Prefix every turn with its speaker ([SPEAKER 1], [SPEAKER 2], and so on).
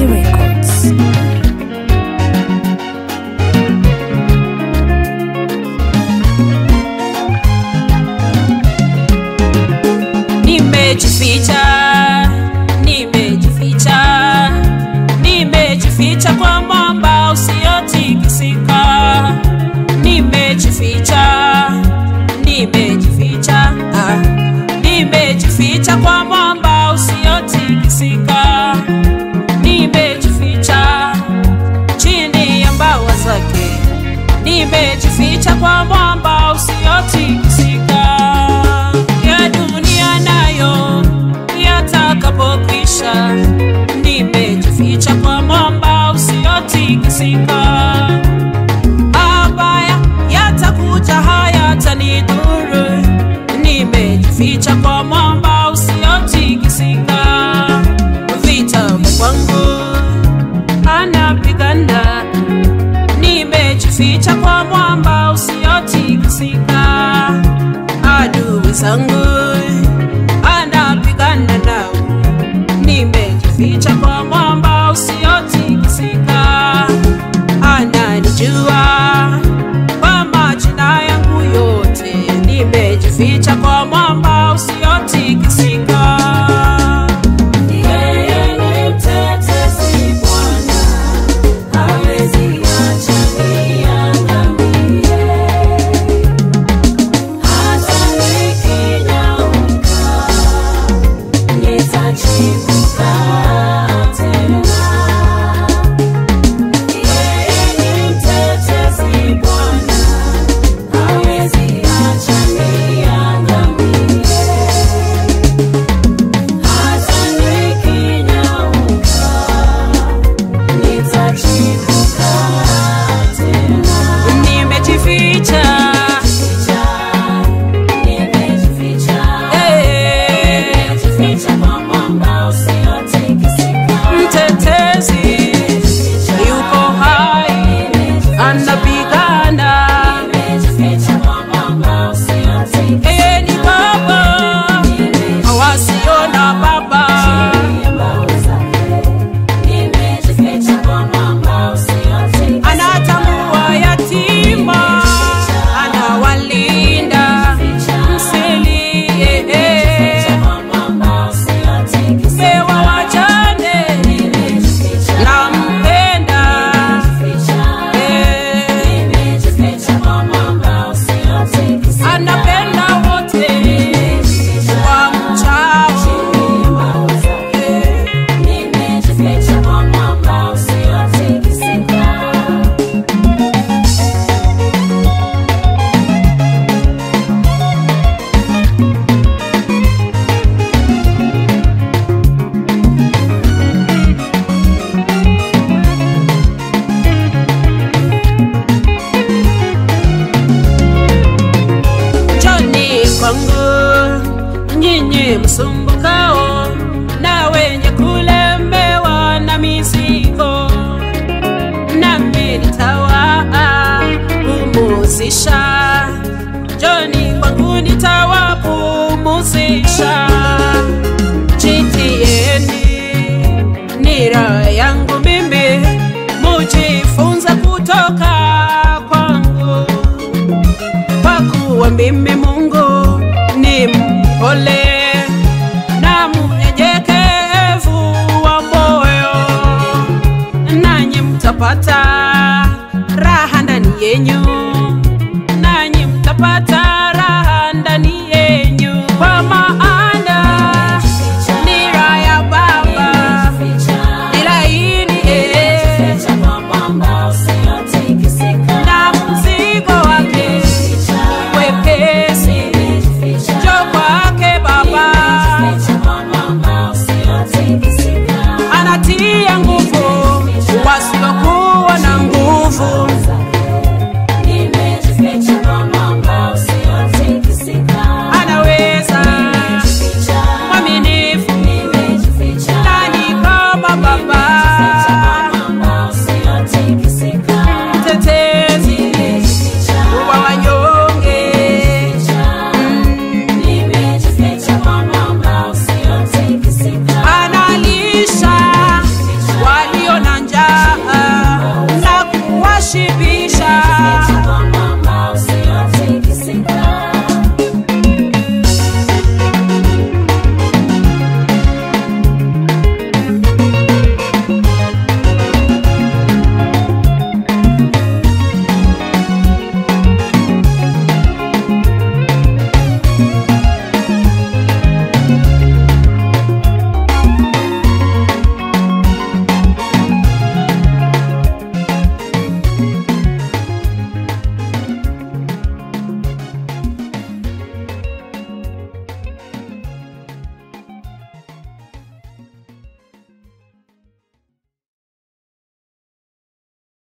[SPEAKER 1] Records.
[SPEAKER 2] Nimejificha, nimejificha, nimejificha kwa mwamba usiotikisika. Nimejificha, nimejificha, ah, nimejificha kwa mwamba usiotikisika. Nimejificha chini ya mbawa zake, nimejificha kwa mwamba usiotikisika. Ya dunia nayo yatakapokwisha, nimejificha kwa mwamba usiotikisika. Mabaya yatakuja hayatanidhuru, nimejificha kwa mwamba usiotikisika. Vita vya kwangu anapigana, nimejificha kwa mwamba usiotikisika. Adui zangu anapigana nao, nimejificha kwa mwamba usiotikisika. Ananijua kwa majina yangu yote, nimejificha kwa mwamba usiotikisika. Yeye ni mtetezi Bwana, hawezi acha niangamie. Hata nikinyauka, nitachipuka tena. Yeye ni mtetezi Bwana, hawezi acha niangamie. Hata nikinyauka, nitachipuka tena. Nimejificha mtetezi yuko hai anapigana yeye ni baba wasiona baba anatambua yatima anawalinda msilie pewa wajane nampenda anapenda wote wa mchao njoni kwangu nyinyi msumbukao na wenye kulemewa na mizigo nami nitawapumuzisha njoni kwangu nitawapumuzisha jitieni nira yangu mimi mujifunza kutoka kwangu kwa kuwa mimi Mungu ni mpole na mnyenyekevu wa moyo, nanyi mtapata raha ndani yenyu